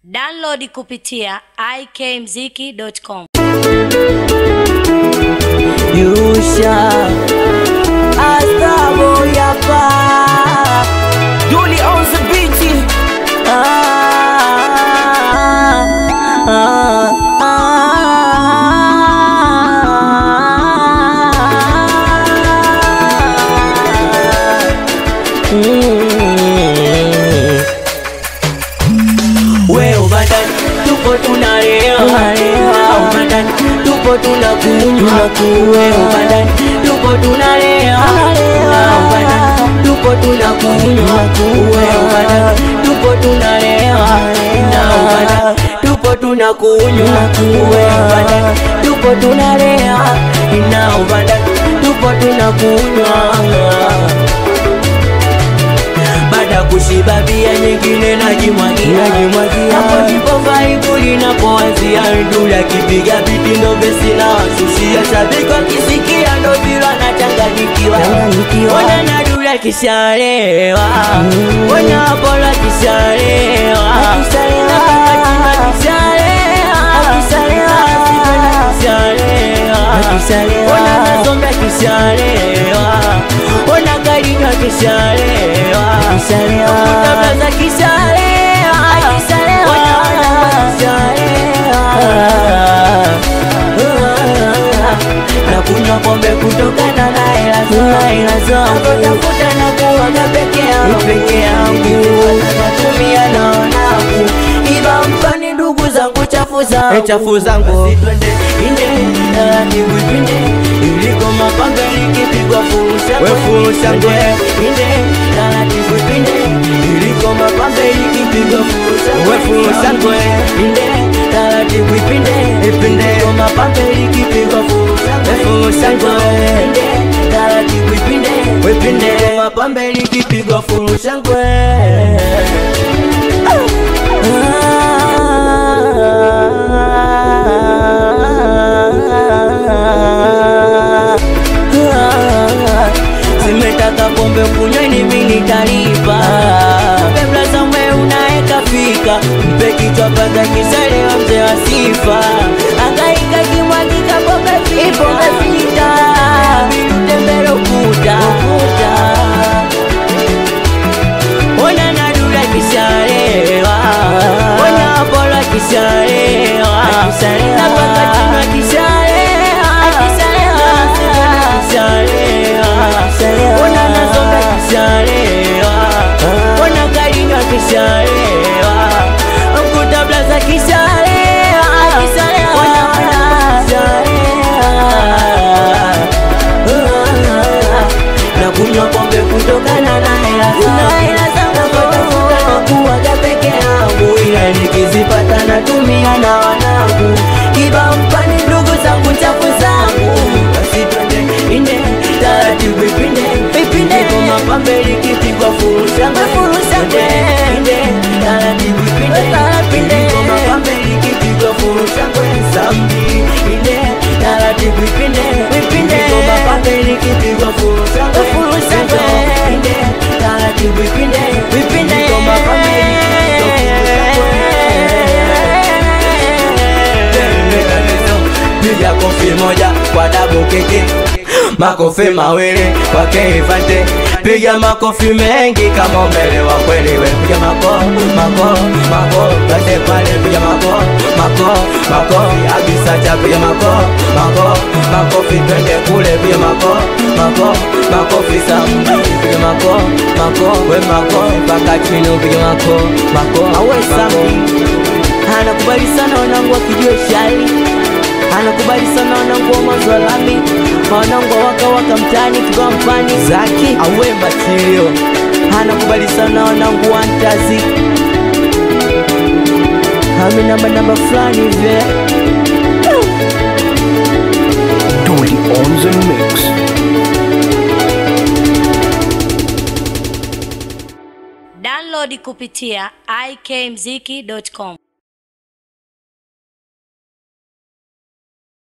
Download kupitia ikmziki.com. Yusha Astabo Yapa Julie on the beat ah, ah, ah. Mm. We ubandani tupo tunalea ubandani tupo tunakunywa we ubandani tupo tunalea ubandani tupo tunakunywa we ubandani tupo tunalea na ubandani tupo tunakunywa we ubandani tupo tunalea na ubandani tupo tunakunywa baada kushiba bia nyingine najimwagia hapo ndipo vaibu linapoanzia ndula kipiga vitindo vesi na wasushia shabiki wakisikia ndo vila nachanganyikiwa ona na dula kishalewa ona apola kishalewa ona nazombe kishalewa ona garinywa kishalewa kutabaza kishalewa ona kishalewa na kunywa pombe kutokana na hela zangu na kuwaga peke yangu peke yangu natumia na wanangu iba mpani ndugu zangu chafu zangu chafu zangu twende inde taratibu twende iliko mapanga likipigwa furusha we furusha ngwe inde taratibu twende iliko mapanga likipigwa furusha we furusha ngwe inde taratibu ipinde ipinde iliko mapanga likipigwa furusha we furusha ngwe inde taratibu ipinde ipinde iliko mapanga likipigwa furusha ngwe zimetaka pombe kunywa ni mimi talipa kabla zamwe unaeka fika mpe kichwa paka kisalewa mzee wa sifa angaika kimwagika pombe pombe fita tembele ukuta ona nadula kishalewa ona apola kishalewa napaka chuma kishalewa kishalewa ona nazonga kishalewa ona kalinywa kishalewa kutablaza kishalewa ona kishalewa na kunywa pombe kutokana na hela kuwaga peke yangu ila nikizipata natumia na wanangu kiba mpani ndugu zangu chafu zangu basi twende inde taratibu ipinde ipinde kwa mapambe likipigwa furusha furusha inde taratibu ipinde ipinde kwa mapambe likipigwa furusha zambi inde taratibu ipinde ipinde kwa mapambe likipigwa furusha furusha inde taratibu ipinde ipinde kwa mapambe piga kofi moja kwa dabu keke makofi mawili kwa keivante piga makofi mengi kama umelewa kweli we piga mako mako mako pande pale piga mako mako mako agisacha piga mako mako makofi twende kule piga mako mako makofi sambi piga mako mako we mako mpaka chini piga mako mako awe sambi anakubali sana wanangu wakijua shari anakubali sana wanangu wa mwanzo wa lami wanangu wa waka waka mtaani kiba mpani zaki awe matilio anakubali sana wanangu wa ntazi hami namba namba fulani hivi Dolly on the mix. Download kupitia ikmziki.com.